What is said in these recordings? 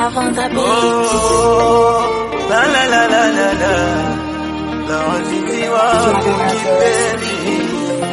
Love on the beat. Oh, la la la la la la la wazizi wangu kipenzi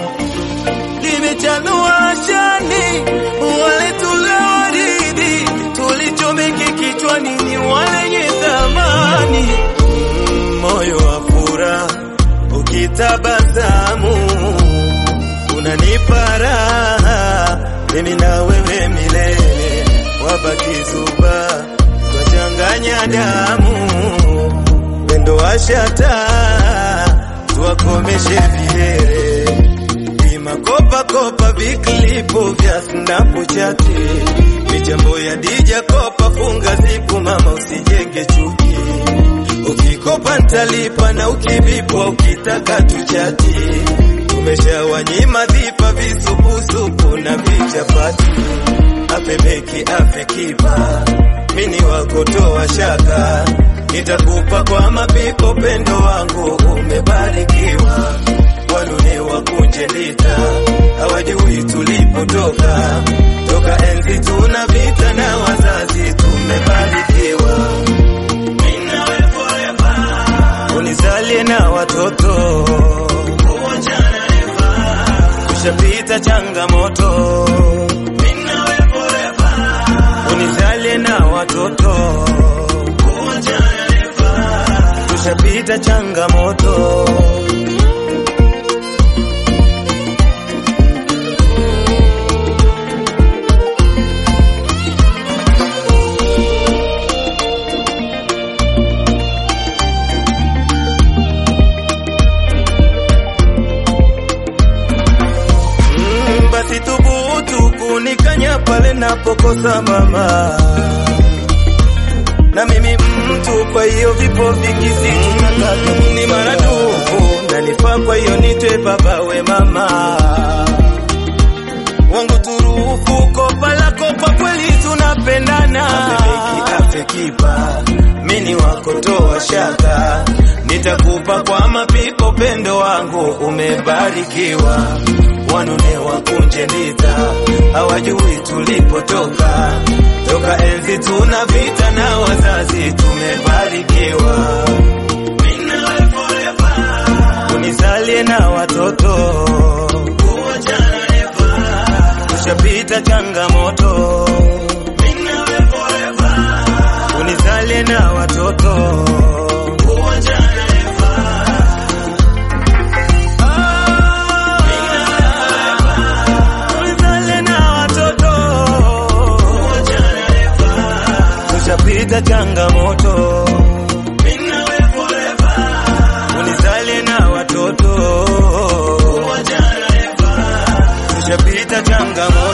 limechanua shani wale tuliowaridhi tulichomeki kichwani ni walenye thamani Mm, moyo wa furaha ukitabasamu unanipa raha mimi na wewe milele wabaki zuba twachanganya damu wendo washata tuwakomeshe vihere vimakopakopa viklipo vya snapuchati michambo ya dija kopa funga zipu mama usijenge chuki ukikopa ntalipa na ukivipwa ukitaka tuchati tumeshawanyima vipa visupusupu na vichapati afebeki afekipa mini wakotoa shaka nitakupa kwa mapipo pendo wangu umebarikiwa walune wakunje lita hawajui tulipotoka toka enzi tuna vita na wazazi tumebarikiwa Mimi nawe forever. unizalie na watoto kuachana never. tushapita changamoto Mimi nawe forever. unizalie na watoto kuachana never. tushapita changamoto Mm, basi thubutu kunikanya pale napokosa mama na mimi mtu, kwa hiyo vipo vikisi tunataka ni maradufu nanifaa, kwa hiyo nitwe baba we mama wangu turufu, kopa lako kwa kweli tunapendana, afekipa mini wako toa shaka, nitakupa kwa mapipo, pendo wangu umebarikiwa, wanune wakunje ndita, hawajui tulipotoka, toka enzi tuna vita na wazazi tumebarikiwa, Mimi nawe forever. unizalie na watoto kuachana never. tushapita changamoto Mimi nawe forever. unizalie na watoto kuachana never. Ah, unizalie na watoto kuachana never. tushapita changamoto Mimi nawe forever. unizalie na watoto kuachana never. tushapita changamoto